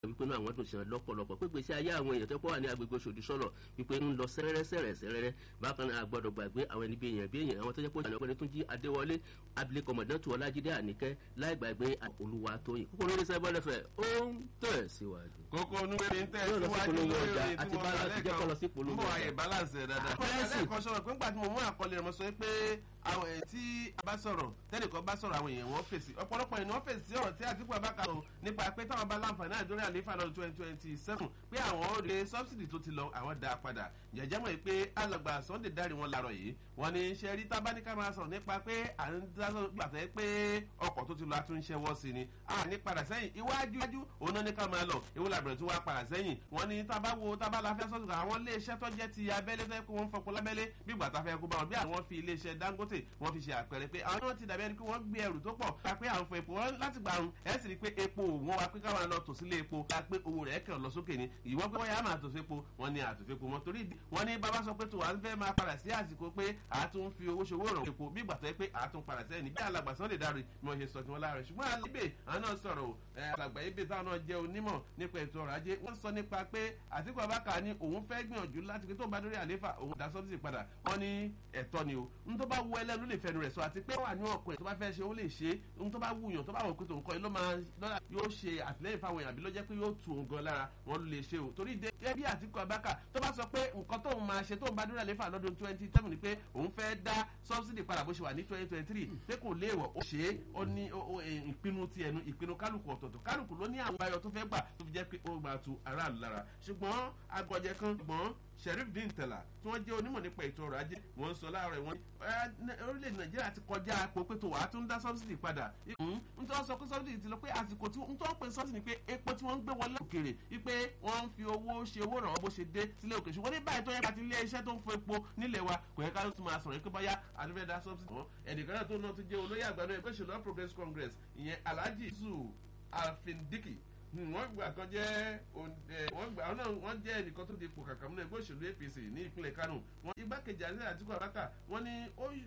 wípé náà àwọn dùn sí wọn lọ́pọ̀lọpọ̀ pé gbèsè ayé àwọn èèyàn tó pọ̀ wà ní agbègbè Òṣòdì sọ̀rọ̀ wípé ń lọ sẹ́rẹ́rẹ́ sẹ́rẹ́ sẹ́rẹ́rẹ́ bákan náà àgbọ̀dọ̀ gbàgbé àwọn ẹni bí èèyàn bí èèyàn àwọn tó jẹ́ pé ìjànà ọ̀gbẹ́ni tún jí Adéwọlé abilékọ mọ̀dẹ́tù Ọlájídé Àníkẹ́ láì gbàgbé olúwa tóyìn kókó lórí sẹ́bọ̀ lẹ́fẹ̀ ó ń tẹ̀ síwájú. kókó onúwé ní tẹ̀ Yóò lọ sí síwájú polówó lórí ọjà orin tí àti mo balance kà jẹ́ kó lọ sí lẹ́ẹ̀kan polówó mo ọjà. àyè balance ẹ̀ dáadáa. Balance. lẹ́ẹ̀kan sọ̀rọ̀ pé ńgbà tí mo mú àkọlé rẹ̀ mo sọ pé àwọn èyí tí a bá sọ̀rọ̀ tẹ́nìkan bá sọ̀rọ̀ àwọn èèyàn wọ́n fèsì ọ̀pọ̀lọpọ̀ ènìyàn wọ́n fèsì sí ọ̀rọ̀ tí Àtíkù Abubakar sọ nípa pé táwọn bá láǹfààní àdórí àlééfà lọ́dún twenty twenty seven pé àwọn ò rè sọ́bsidì tó ti lọ àwọn dá a padà jẹ̀jẹ̀ mọ̀ pé alàgbà Sunday dárí wọn larọ̀ yìí wọ́n ní ṣe rí tábánikà máa sọ̀rọ̀ nípa pé à ń dásọ̀ gbàtẹ́ pé ọkọ̀ tó ti lọ àtúnṣe wọ́ sí ni a ní padà sẹ́yìn iwájú iwájú òun náà ní ká máa lọ ewu làbẹ̀rẹ̀ tí wọ́n á padà sẹ́yìn wọ́n ní tábà wo tábà la fẹ́ sọ́sọ́ àwọn iléeṣẹ́ tó jẹ́ ti abẹ́lé fẹ́ kó wọ́n fọpo lábẹ́lé bí ìgbà tá a fẹ́ kó bá wọn bí àwọn fi iléeṣẹ́ Dangote wọ́n fi ṣe àpẹẹrẹ pé àwọn náà ti dàbí ẹni pé wọ́n gbé ẹrù tó pọ̀ ká pé àwọn fọ epo wọn láti gbà ń ẹ̀ sì rí pé epo wọn wá pé káwọn lọ tò sílé epo ká pé owó rẹ̀ kàn lọ sókè ni ìwọ́n pé wọ́n yà máa tò sí epo wọ́n ní àtòfẹ́ epo wọn torí wọ́n ní bàbá sọ pé tó wà ń fẹ́ máa padà sí àsìkò pé àtún fi owó ṣòwò ràn epo bí ìgbà tó yẹ pé àtún padà sẹ́yìn ní bí alàgbà Sunday dáre ni wọ́n ṣe sọ tiwọn láàrin ṣùgbọ́n alébè àwọn náà sọ̀rọ̀ ẹ̀ alàgbà ibè táwọn náà jẹ́ onímọ̀ nípa ètò ọrọ̀ ajé wọ́n sọ nípa pé Àtíkù Abubakar ní òun fẹ́ gbìyànjú láti pé tó bá dórí àléfà òun dá sọ́bìsì padà wọ́n ní ẹ̀tọ́ ni o n tó bá wù ẹlẹ́nu lè fẹnu rẹ̀ sọ àti pé wà ní ọkùnrin tó bá fẹ́ ṣe ó lè ṣe n tó bá wù yàn tó bá wọ̀ pé tòun kọ́ ló máa lọ́la yóò ṣe àtìlẹ́yìn fáwọn èèyàn àbí ló jẹ́ pé yóò tù òun gan lára wọn ló lè ṣe o torí dé gẹ́gẹ́ bí Àtíkù Abubakar tó bá sọ pé nǹkan tóun máa ṣe tóun bá dórí àléfà lọ́dún twenty seven ni pé òun fẹ́ dá sọ́bsìdì padà bó ṣe wà ní twenty twenty three pé kò léèwọ̀ ó ṣe é ó ní ìpinnu ti ẹnu ìpinnu kálukú ọ̀tọ̀ọ̀tọ̀ kálukú ló ní àwọn ayọ̀ tó fẹ́ gbà tó fi jẹ́ pé ó máa tu aráàlú lára ṣùgbọ́n agbọ̀jẹ̀ kan gbọ́n Sheriff Dean Tella tí wọ́n jẹ́ onímọ̀ nípa ètò ọrọ̀ ajé wọ́n sọ láàárọ̀ wọn orílẹ̀-èdè Nàìjíríà ti kọjá àpò pé tó wàá tún dá sọ́bsìdì padà n tó sọ pé sọ́bsìdì ti lọ pé àsìkò tí n tó ń pè sọ́bsìdì ni pé epo tí wọ́n ń gbé wọlé òkèrè wípé wọ́n ń fi owó ṣe owó ràn wọ́n bó ṣe dé sílé òkè ṣùgbọ́n ní báyìí tó yẹ ká ti ilé iṣẹ́ tó ń fọ epo nílẹ̀ wa kò yẹ ká ló tún máa sọ̀rọ̀ pé báyà àdúgbò dá sọ́bsìdì wọn ẹnìkan náà tó náà tó jẹ́ olóyè àgbàdo ẹgbẹ́ ìṣèlú All Progressives Congress ìyẹn Alhaji Zu Alfindiki wọ́n gbà kan jẹ́ wọ́n gbà ọ́nà wọ́n jẹ́ ẹnìkan tó di ipò kàkà múlẹ̀ ẹgbẹ́ òṣèlú APC ní ìpínlẹ̀ Kánò wọ́n igbákejì àti Àtíkù Abubakar wọ́n ní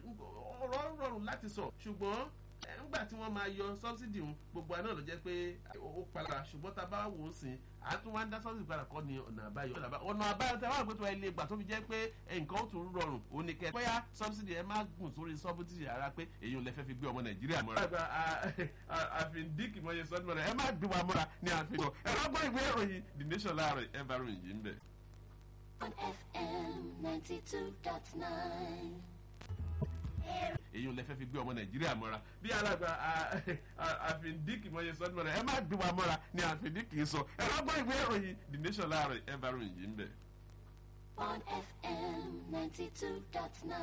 ọ̀rọ̀ rọrùn láti sọ ṣùgbọ́n nígbà tí wọ́n máa yọ sọ́bsidì ń gbogbo àná ló jẹ́ pé ó padà ṣùgbọ́n tá a bá wò ó sìn àtún wá ń dá sọ́bsidì padà kọ́ ni ọ̀nà àbáyọ ọ̀nà àbáyọ tí a wà pé tó ẹ lè gbà tó fi jẹ́ pé nǹkan ó tún rọrùn ó ní kẹ́ bóyá sọ́bsidì ẹ má gùn sórí sọ́bsidì ara pé èyí ò lè fẹ́ fi gbé ọmọ Nàìjíríà mọ́ra. àfin díkì mọ́ yẹn sọ́dún mọ́ra ẹ má gbé wa mọ́ra ní àfihàn ẹ má gbọ́ ìwé ìròyìn The Nation láàárọ̀ ẹ bá ròyìn yìí ń bẹ̀. on FM 92.9. èyí ò lè fẹ́ fi gbé ọmọ nàìjíríà mọ́ra bí alàgbà àfìndíkì mọ́ yẹn sọ́dún mọ́ra ẹ má gbé wa mọ́ra ni àfìndíkì sọ ẹ má gbọ́ ìwé ìròyìn The Nation láàárọ̀ ẹ bá ròyìn yìí ń bẹ̀. on FM 92.9.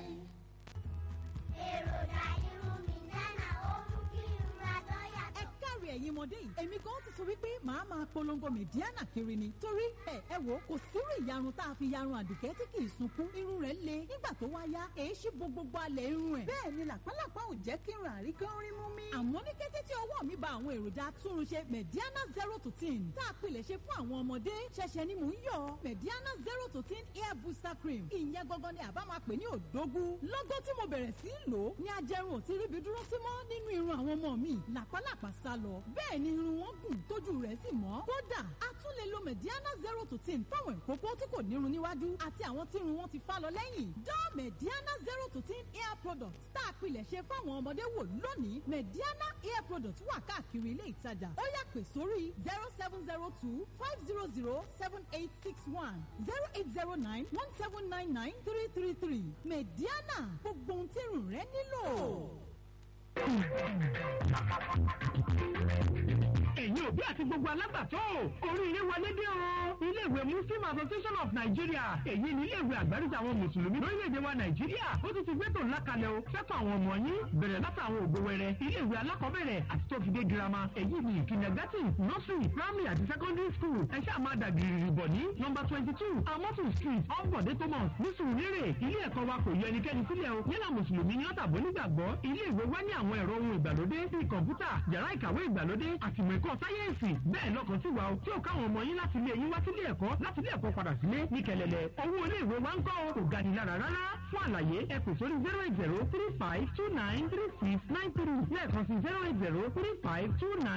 èròjà irun mi nánà ó mú kí irun adọ́ ẹ yàtọ̀. káre ẹ̀yin ọmọdé yìí èmi gan ti sọ wípé màá máa polongo mẹ̀díánà kiri ni torí ẹ ẹ wò kò sírú ìyarun tá a fi yarun àdùkẹ́ tí kì í sunkún irun rẹ̀ le nígbà tó wá yá èé ṣí bo gbogbo alẹ̀ irun ẹ̀ bẹ́ẹ̀ ni làpálàpá ò jẹ́ kí n rà rí kán rí mú mi. àmọ́ ní kété tí ọwọ́ mi ba àwọn èròjà atúnrunṣe mẹ̀díánà zero to ten tá a pilẹ̀ ṣe fún àwọn ọmọdé ṣẹ̀ṣẹ̀ ni mò ń yọ mẹ̀díánà zero to ten hair booster cream ìyẹn gangan ni àbá máa pè ní òdógún lọ́gọ́ tí mo bẹ̀rẹ̀ sí í lò ó ní ajẹrun ò ti ríbi dúró sí mọ́ nínú irun àwọn ọmọ mi làpálàpá sá lọ bẹ́ẹ̀ ni irun wọn gùn tójú rẹ̀ sì mọ́ kódà a tún lè lo mediana zero to ten fáwọn ìkókó tí kò nírun níwájú àti àwọn tí irun wọn ti fá lọ lẹ́yìn dán mediana zero to ten hair product tá a pilẹ̀ ṣe fáwọn ọmọdé wò lónìí mediana hair product wà káàkiri ilé ìtajà ó yá pè sórí zero seven zero two five zero zero seven eight six one zero eight zero nine one seven nine nine three three three mediana gbogbo ohun tí irun rẹ nílò. ẹ̀yin òbí àti gbogbo alágbàtọ́ oríire wọlé dé o. iléèwé muslim association of nigeria èyí ni iléèwé àgbáríjọ àwọn mùsùlùmí lórílẹ̀‐èdè wa nàìjíríà ó tún ti gbẹ́tò ńlá kalẹ̀ o sẹ́tọ̀ àwọn ọmọ yín bẹ̀rẹ̀ láti àwọn ògbó wẹrẹ iléèwé alákọ̀ọ́bẹ̀rẹ̀ àti tó fi dé girama èyí ni kindergarten nursery primary àti secondary school ẹ ṣáà máa dàbí ìrìbọ̀ ní nọmba twenty two amotu street ọ̀bọ̀dé thomas ní sùúrẹ́rẹ́ ilé ẹ̀kọ́ wa kò yọ ẹnikẹ́ni sílẹ̀ o yálà mùsùlùmí ni ọ̀tàbọ̀ nígbàgbọ́ ilé ìwé wa ní àwọn ẹ̀rọ ohun ìgbàlódé bíi kọ̀ǹpútà yàrá ìkàwé ìgbàlódé àtìmọ̀ ẹ̀kọ́ sáyẹ́ǹsì bẹ́ẹ̀ lọ́kàn sí wa o tí ò káwọn ọmọ yín láti ilé yín wá sílé ẹ̀kọ́ láti ilé ẹ̀kọ́ padà sílé ní kẹlẹ̀lẹ̀ owó ilé ìwé wa ń kọ́ o kò ga ni lára rárá fún àlàyé ẹ pè sórí zero eight zero three five two nine three six nine three lẹ́ẹ̀kan sí zero eight zero three five two nine.